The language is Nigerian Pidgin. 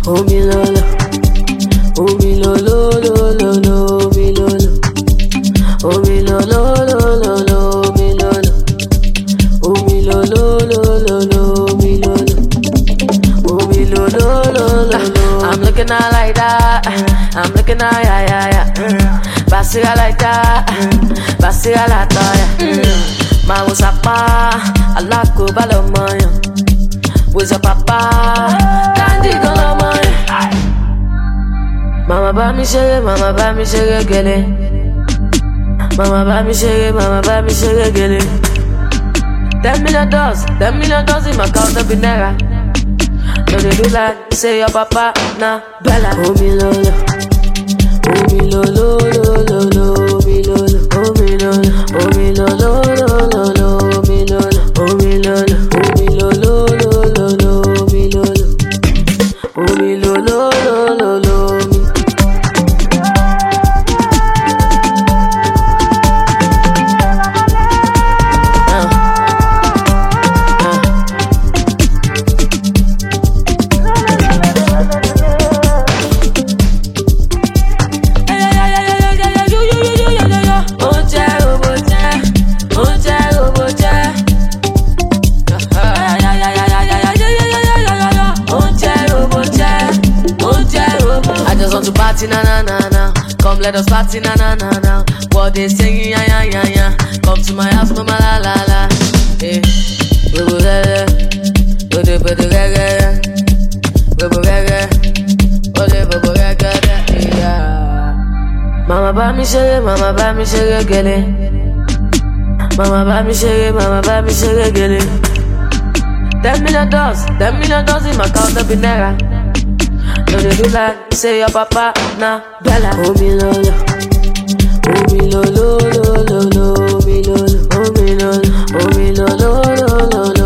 Omi lolo, omi lolo, lolo, lolo, omi lolo, omi lolo, lolo, lolo, omi lolo, omi lolo, lolo, lolo, omi lolo, omi lolo, lolo, lolo. I'm looking out like that, I'm looking out, yeah, yeah, yeah. Basira like that, basira la toya. Ma usapa, alako balomoyan. With your papa, candy golomoyan. Mama bá mi ṣeré, mama bá mi ṣeré gẹ́lẹ́. Mama bá mi ṣeré, mama bá mi ṣeré gẹ́lẹ́. Ten million dollars, ten million dollars in my account no be naira. No dey do like say your papa na Bella. Omi lolo, omi lolo, lolo, lolo, omi lolo, omi lolo, omi lolo, lolo, lolo, omi lolo, omi lolo, omi lolo, lolo, lolo, omi lolo, omi lolo, lolo, lolo, omi. Oúnjẹ robo jẹ́, oúnjẹ robo jẹ́. Oúnjẹ robo jẹ́, oúnjẹ robo. I just want to party na na na na. Come let us party na na na na. What they singing ya ya ya ya. Come to my house mama la la la. Eh, robo rere, ode bode rere, robo rere, ode bobo rere. Yeah. Mama bá mi ṣeré, mama bá mi ṣeré gẹ́lẹ́. Mama bá mi ṣeré, mama bá mi ṣeré gẹ́lẹ́. Ten million dollars, ten million dollars in my account no be naira. No dey do like say your papa na Bella. Omi lolo, omi lolo, lolo, lolo, omi lolo, omi lolo, omi lolo, lolo, lolo.